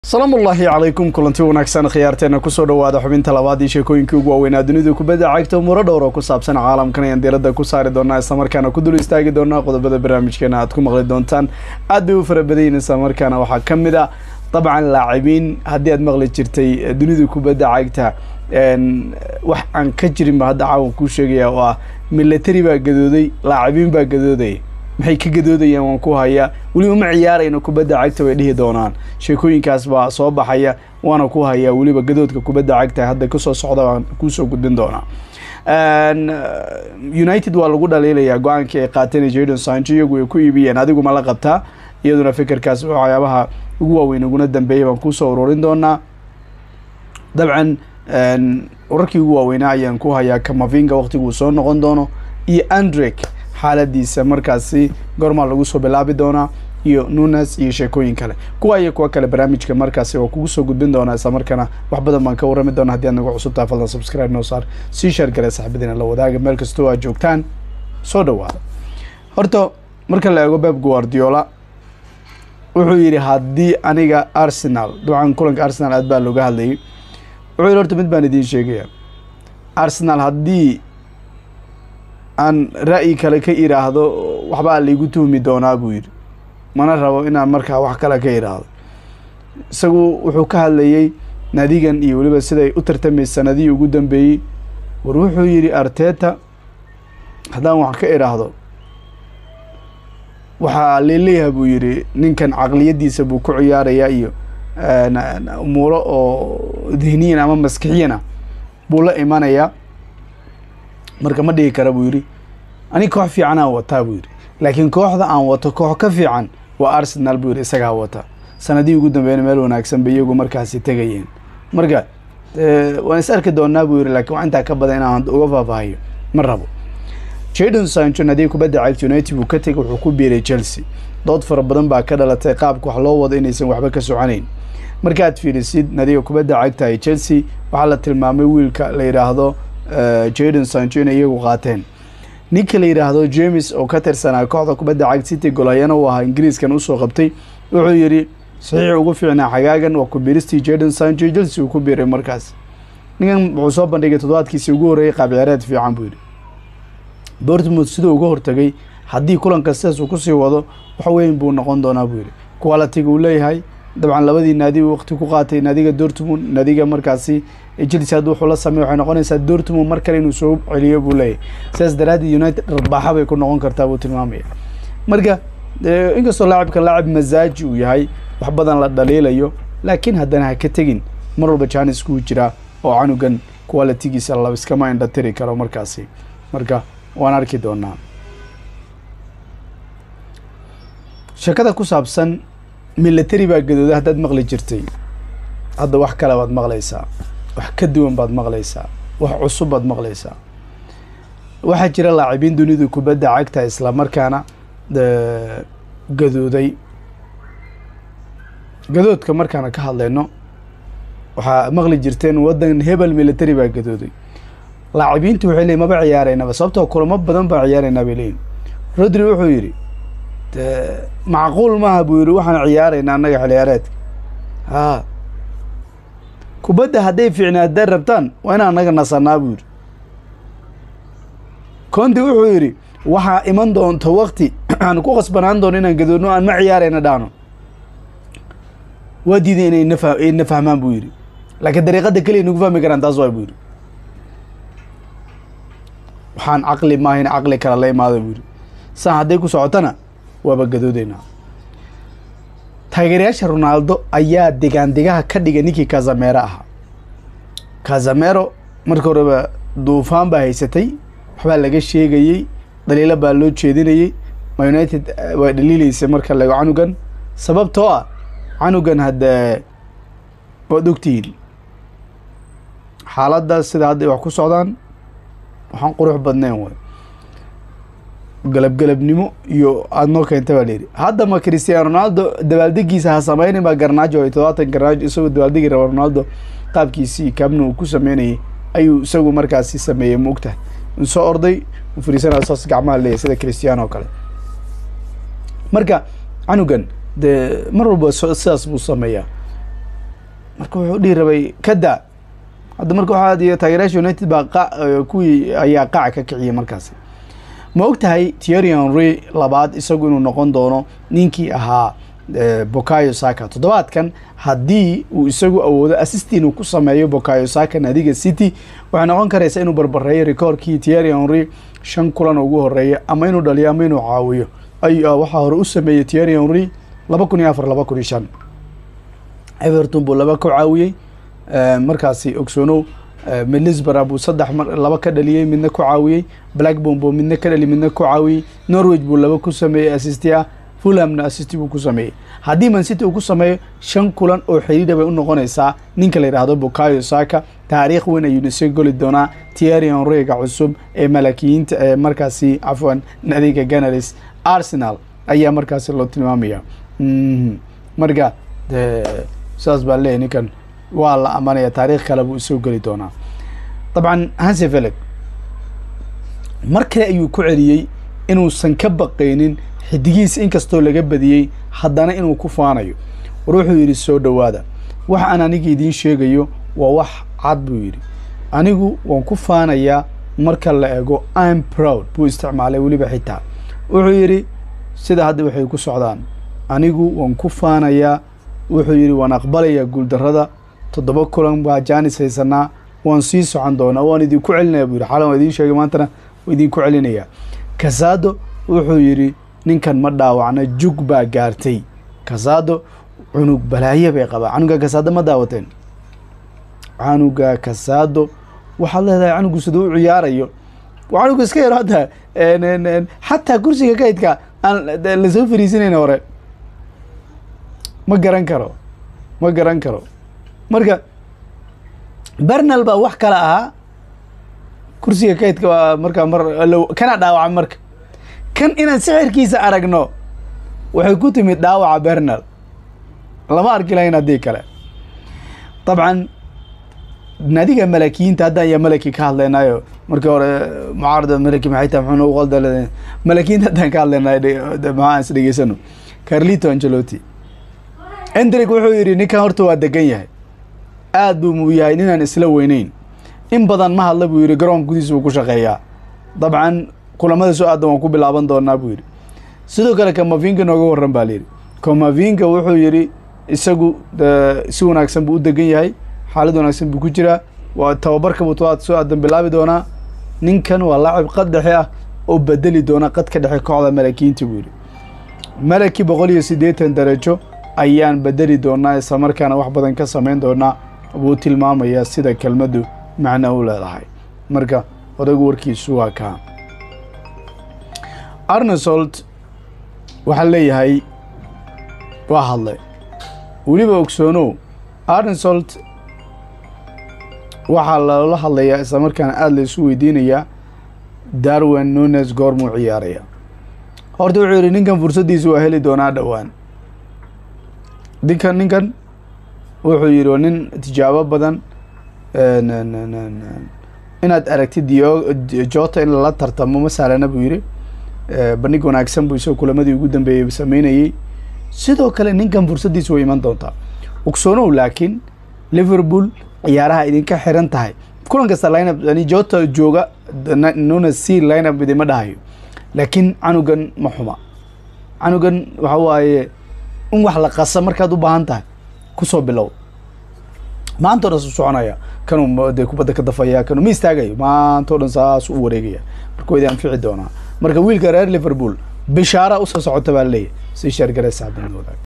salaamu ullaahi calaykum kulanti wanaagsan khiyaarteena kusoo dhawaada xubinta labaad iyo sheekooyinkii ugu waaweynaa dunidu kubadda cagta muro dhowr oo ku saabsan caalamkan ayaan diiradda ku saari doonaa islamarkaana ku dul istaagi doonaa qodobada barnaamijkeena aad ku maqli doontaan aad bay u fara badayin islamarkaana waxaa ka mid a dabcan laacibiin haddii aad maqli jirtay dunidu kubadda cagta wax aan ka jirinba hadda caawan kuu sheegaya oo ah milatari baa gadooday laacibiin baa gadoodaya maxay ka gadoodayaan waan ku hayaa weli uma ciyaarayno kubadda cagta bay dhihi doonaan sheekooyinkaas baa soo baxaya waana ku hayaa weliba gadoodka kubadda cagta hadda kasoo socda baan kuusoo gudbin doonaa united waa lagu dhaliilayaa go-aankii ay qaateen jadon sancho iyagu ay ku iibiyeen adigu ma la qabtaa iyaduna fikirkaas waxyaabaha ugu waaweyn uguna dambeeyay baan kuusoo ururin doonaa dabcan wararkii ugu waaweynaa ayaan ku hayaa kamavinga waqtiguu soo noqon doono iyo andrek xaaladiisa markaasi goormaa lagu soo bilaabi doonaa iyo nunes iyo sheekooyin kale kuwa iyo kuwa kale barnaamijka markaasi waa kugu soo gudbin doonaa isla markaana wax badan baan ka warrami doona haddi aad nagu cusubtaha fadlan subscribe noo saar sii sheer gale saxibadiina la wadaaga meel kastoo aad joogtaan soo dhawaada horta marka la eego beb guardiola wuxuu yidhi haddii aniga arsenal dabcan kulanka arsenal aad baa looga hadlayay wuxuu yidhi horta mid baan idiin sheegaya arsenal haddii aan ra'yi kale ka iraahdo waxbaa laigu tuhmi doonaa buu yidhi mana rabo inaan markaa wax kale ka iraahdo isagu wuxuu ka hadlayey nadigan iyo weliba siday u tartamay sanadihii ugu dambeeyey war wuxuu yidhi arteta haddaan wax ka iraahdo waxaa leeleeyaha buu yidhi ninkan caqliyadiisa buu ku ciyaarayaa iyo umuuro oo dihniyan ama maskixiyana buu la imanayaa marka ma dhigi kara buu yidhi ani koox fiican aan wataa buu yidhi laakiin kooxda aan wato koox ka fiican waa arsenal buu yidhi isagaa wata sanadihii ugu dambeeyna meel wanaagsan bay iyagu markaasi tegayeen marka waan is arki doonaa buu yidhi lakiin wax intaa ka badan inaan uga faahfaahiyo ma rabo jadon sancho nadiga kubadda cagta united buu ka tegay wuxuu ku biiray chelsea dood fara badan baa ka dhalatay qaabka wax loo wado inaysan waxba ka soconayn markaad fiirisid nadiga kubadda cagta ee chelsea waxaa la tilmaamay wiilka la yidhaahdo jadon sancho inay iyagu qaateen ninka la yidhaahdo james oo ka tirsanaa kooxda kubadda cagta city golhayana uu ahaa ingiriiskan usoo qabtay wuxuu yidhi saxiix ugu fiicnaa xagaagan waa ku biiristii jadon sancho chelsea uu ku biiray markaas ninkan wuxuu soo bandhigay toddobaadkiisii ugu horreeyay qaab ciyaareed fiican buu yidhi bortmouth siduu uga hortagay haddii kulanka sidaas uu kusii wado wax weyn buu noqon doonaa buu yidhi qualitiga uu leeyahay dabcan labadii naadi waqti ku qaatay naadiga dortmund naadiga markaasi chelsea haddi wuxuu la sameey waxay noqonaysaa dortmund mar kale inuu soo celiyo buu leeyahay sidaas daraaddeed united dharbaaxa bay ku noqon kartaa buu tilmaamaya marka inkastoo laacibkan laacib masaaji uu yahay wax badan la dhaliilayo laakiin haddana ha ka tegin mar walba janis kuu jiraa oo canugan qualitigiisa la iskama indhatiri karo markaasi marka waan arki doonaa sheekada ku saabsan milatari baa gadooda haddaad maqli jirtay hadda wax kale baad maqlaysaa wax ka duwan baad maqlaysaa wax cusub baad maqlaysaa waxaa jira laacibiin dunidu kubadda cagta islamarkaana gadooday gadoodka markaana ka hadlayno waxaa maqli jirteen waddan hebel milatari baa gadooday laacibiintu waxay leeyiin maba ciyaareynaba sababtoo kulamo badan baa ciyaareynaa bay leeyihin rodri wuxuu yidhi macquul maaha buu yidhi waxaan ciyaaraynaa annaga xiliyaareedka haa kubadda hadday fiicnaa haddaad rabtaan waa inaan annaga nasanaa buu yidhi conti wuxuu yidhi waxaa iman doonto wakti aan ku khasbanaan doono inaan gadoodno aan ma ciyaarayna dhaano waa diiday inay nafa ay na fahmaan buu yidhi laakiin dariiqadda keliya nagu fahmi karaan taas waay buu yidhi waxaan caqli maahayn caqli kale la imaada buu yidhi saan hadday ku socotona waaba gadoodeynaa taageerayaasha ronaldo ayaa degaan degaha ka dhigay ninkii kazamero ahaa kazamero marka horeba duufaan baa haysatay waxbaa laga sheegayey dhaliilo baa loo jeedinayey ma united waa dhaliileysay marka lago canugan sababtoo ah canugan haddee waad ogtihiin xaaladda sida hadday wax ku socdaan waxaan qurux badnayn way galabgalabnimo iyo aada noo keenta baa layidhi haddama christiano ronaldo dabaaldegiisa ha sameynin baa garnaajo ay todobaatan garnaajo isagoo dabaaldegi raba ronaldo qaabkiisii kaabna uu ku sameynayay ayuu isagu markaasi sameeyey ma ogtahay u soo orday u fariisanaya saas gacmaha leeyahy sida christiano oo kale marka canugan dee mar walba sidaas buu sameeyaa marka wuxuu dhihi rabay kada hadda marka waxaa iyo taageerayaasha united baa qa kuwii ayaa qaaca ka kiciyay markaasi ma og tahay Thierry Henry labaad isagu inuu noqon doono ninkii ahaa Bukayo Saka toddobaadkan haddii uu isagu awoodo assist inuu ku sameeyo Bukayo Saka naadiga City waxay noqon karaysa inuu barbareeyo rikoorkii Thierry Henry shan kulan ugu horeeya ama inuu dhaliyo ama inuu caawiyo ay waxaa hore u sameeyey Thierry Henry laba kun iyo afar laba kun iyo shan Everton buu laba ku caawiyey markaasi ogsoonow middlesbrough buu saddex mar laba ka dhaliyey midna ku caawiyey blackburn buu midna ka dhali midna ku caawiyey norwich buu laba ku sameeyey assisti ah fulhamna assisti buu ku sameeyey haddii man city uu ku sameeyo shan kulan oo xidhiidha bay u noqonaysaa ninka la yidhaahdo bukayo saka taariikh weyn ayuuna soo goli doonaa Thierry Henryga cusub ee malakiyiinta ee markaasi cafwan nadiga Gunners Arsenal ayaa markaasi loo tilmaamaya marka saas baa leeyahay ninkan waa la amanaya taariikh kale buu soo geli doonaa dabcan hanse felix mar kale ayuu ku celiyey inuusan ka baqaynin xidigiisa inkastoo laga badiyey haddana inuu ku faanayo war wuxuu yidhi soo dhowaada wax aan aniga idiin sheegayo waa wax cad buu yidhi anigu waan ku faanayaa marka la ego im proud buu isticmaalay weliba xitaa wuxuu yidhi sida hadda waxay ku socdaan anigu waan ku faanayaa wuxuu yidhi waan aqbalayaa guuldarrada toddoba kulan baa jaanis haysanaa waan sii socon doonaa waan idinku celinaya buu yidhi xalan waan idiin sheegay maantana waan idinku celinayaa kasaado wuxuu yidhi ninkan ma dhaawacna jug baa gaartay kasaado cunug balaaye bay qabaa canuga kasaado ma daawateen canuga kasaado waxaad leedahay canugu sida u ciyaarayo canuga iska yaro hadda xataa kursiga kaydka aan lasoo fariisinayna hore ma garan karo ma garan karo marka bernal baa wax kale ahaa kursiga kaydka waa markaa mar kana dhaawaca marka kan inaan sixirkiisa aragno waxay ku timid dhaawaca bernal lama arki lahayn haddii kale dabcan naadiga malakiyiinta hadda ayaa malaki ka hadlaynayo markii hore mucaarada malaki maxay tahay muxuuna u qalda malakiyiinta haddaan ka hadlaynayo maxaa aan is dhegeysano carlito angelotti endrick wuxuu yidhi ninkan horta waa degan yahay aad buu muu yahay ninaan isla weyneyn in badan ma hadla buu yidhi garoonka gudihiisa buu ku shaqeeyaa dabcan kulamada soo aadan waan ku bilaaban doonaa buu yidhi sidoo kale kamavinga nooga warran baa layidhi kamavinga wuxuu yidhi isagu si wanaagsan buu u degan yahay xaalad wanaagsan buu ku jiraa waa tababarka buu tobaad soo aadan bilaabi doonaa ninkan waa laacib qad dhexe ah oo bedeli doona qadka dhexe kooxda malakiyiinta buu yidhi malaki boqol iyo siddeetan darajo ayaan bedeli doonaa isla markaana wax badan ka samayn doonaa buu tilmaamayaa sida kelmaddu macno u leedahay marka odaygu warkiisu waa kaa arnesolt waxaa leeyahay waa hadlay weliba ogsoonow arnesolt waxaa loola hadlayaa isla markaana aada la isu weydiinayaa darwin nunes goormuu ciyaaraya horta wuxuu yidhi ninkan fursaddiisa waa heli doonaa dhowaan ninkan ninkan wuxuu yidhi waa nin tijaabo badan inaad aragtid jota in lala tartamo ma sahlana buu yidhi bandhig wanaagsan buu isagoo kulamadii ugu dambeeyey sameynayey sidoo kale ninkan fursaddiisa way iman doontaa ogsoonow laakiin liverpool ciyaaraha idinka xiran tahay kulan kasta lineup yani jota jooga nuna c lineup idima dhahayo laakiin canugan ma xuma canugan waxa waaye in wax la qasa markaad u baahan tahay kusoo bilow maanta o dhan su soconaya kanuu dee kubadda ka dafaya kanuu ma istaagayo maanta o dhan saas u wareegaya marka waydi anfici doonaa marka wiilka reer liverpool bishaara usoo socota baa leeyahy si sheergare saabanooda